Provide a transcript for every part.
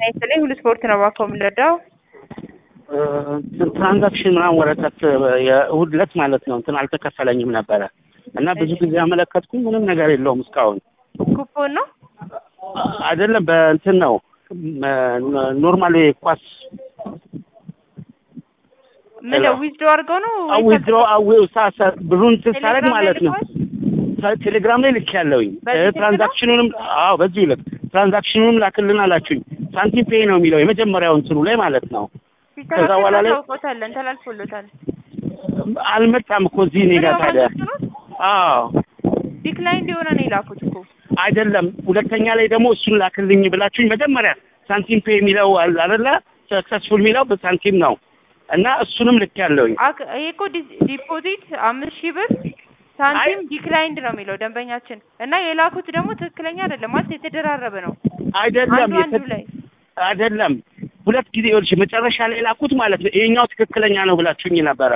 በተለይ ሁሉ ስፖርት ነው እባክዎ የምንረዳው። ትራንዛክሽን ምናምን ወረቀት የእሑድ ዕለት ማለት ነው እንትን አልተከፈለኝም ነበረ እና ብዙ ጊዜ ያመለከትኩኝ ምንም ነገር የለውም እስካሁን ኩፖን ነው አይደለም በእንትን ነው ኖርማል ኳስ ምን ዊዝዶ አድርገው ነው ወይስ ዊዝድሮ ብሩን ሳረግ ቴሌግራም ላይ ማለት ነው ልከዋል? ቴሌግራም ላይ ልክ ያለውኝ በዚህ ስልክ ነው? ትራንዛክሽኑንም አዎ በዚሁ ልክ ትራንዛክሽኑንም ላክልን አላችሁኝ ሳንቲም ፔይ ነው የሚለው የመጀመሪያው እንትኑ ላይ ማለት ነው ከዛ በኋላ ላይ ታውቆታለን ተላልፎሎታል። አልመጣም እኮ እዚህ እኔ ጋር ታዲያ አዎ ዲክላይን የሆነ ነው የላኩት እኮ አይደለም ሁለተኛ ላይ ደግሞ እሱን ላክልኝ ብላችሁኝ መጀመሪያ ሳንቲም ፔይ የሚለው አለ አይደለ ሰክሰስፉል የሚለው በሳንቲም ነው እና እሱንም ልክ ያለውኝ አክ- ይሄ እኮ ዲ- ዲፖዚት አምስት ሺህ ብር ሳንቲም ዲክላይንድ ነው የሚለው ደንበኛችን እና የላኩት ደግሞ ትክክለኛ አይደለም ማለት የተደራረበ ነው አይደለም አንዱ አንዱ የተ- ላይ አይደለም ሁለት ጊዜ ይኸውልሽ መጨረሻ ላይ ላኩት ማለት ነው ይሄኛው ትክክለኛ ነው ብላችሁኝ ነበረ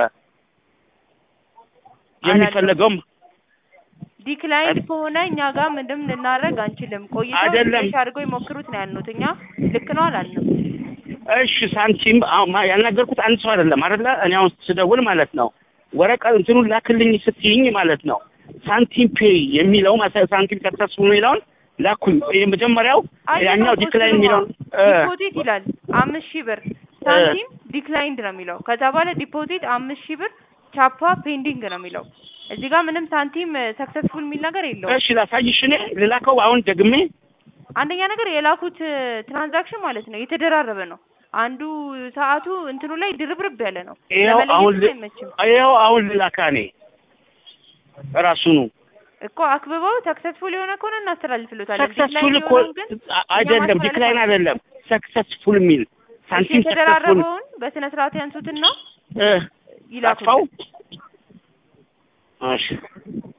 የሚፈለገውም ዲክላይንድ ከሆነ እኛ ጋር ምንም ልናደርግ አንችልም። ቆይተው አይደለም። ትንሽ አድርገው ይሞክሩት ነው ያልኑት። እኛ ልክ ነው አላልንም። እሺ ሳንቲም አሁን ማ- ያናገርኩት አንድ ሰው አይደለም አይደለ እኔ አሁን ስደውል ማለት ነው ወረቀት እንትኑን ላክልኝ ስትይኝ ማለት ነው ሳንቲም ፔይ የሚለው ማሳ- ሳንቲም ሰክሰስፉል የሚለውን ላኩኝ የመጀመሪያው ያኛው ዲክላይን የሚለውን እ፣ ዲፖዚት ይላል አምስት ሺህ ብር ሳንቲም ዲክላይንድ ነው የሚለው። ከዛ በኋላ ዲፖዚት አምስት ሺህ ብር ቻፓ ፔንዲንግ ነው የሚለው። እዚህ ጋር ምንም ሳንቲም ሰክሰስፉል የሚል ነገር የለውም። እሺ ላሳይሽ እኔ ልላከው አሁን ደግሜ አንደኛ ነገር የላኩት ትራንዛክሽን ማለት ነው የተደራረበ ነው። አንዱ ሰዓቱ እንትኑ ላይ ድርብርብ ያለ ነው። ይኸው ለመለየት አሁን ል- አይመችም ይኸው አሁን ልላካ እኔ ራሱኑ እኮ አክብበው ሰክሰስፉል የሆነ ከሆነ እናስተላልፍሎታለን። ሰክሰስፉል ዲክላይን እኮ የሆነውን ግን አ- አይደለም ማስተላለፍ ዲክላይን አንችልም። አይደለም ሰክሰስፉል የሚል ሳንቲም ሰክሰስፉል የተደራረበውን በስነ ስርዓት ያንሱትና እ ይላኩት። አጥፋው እሺ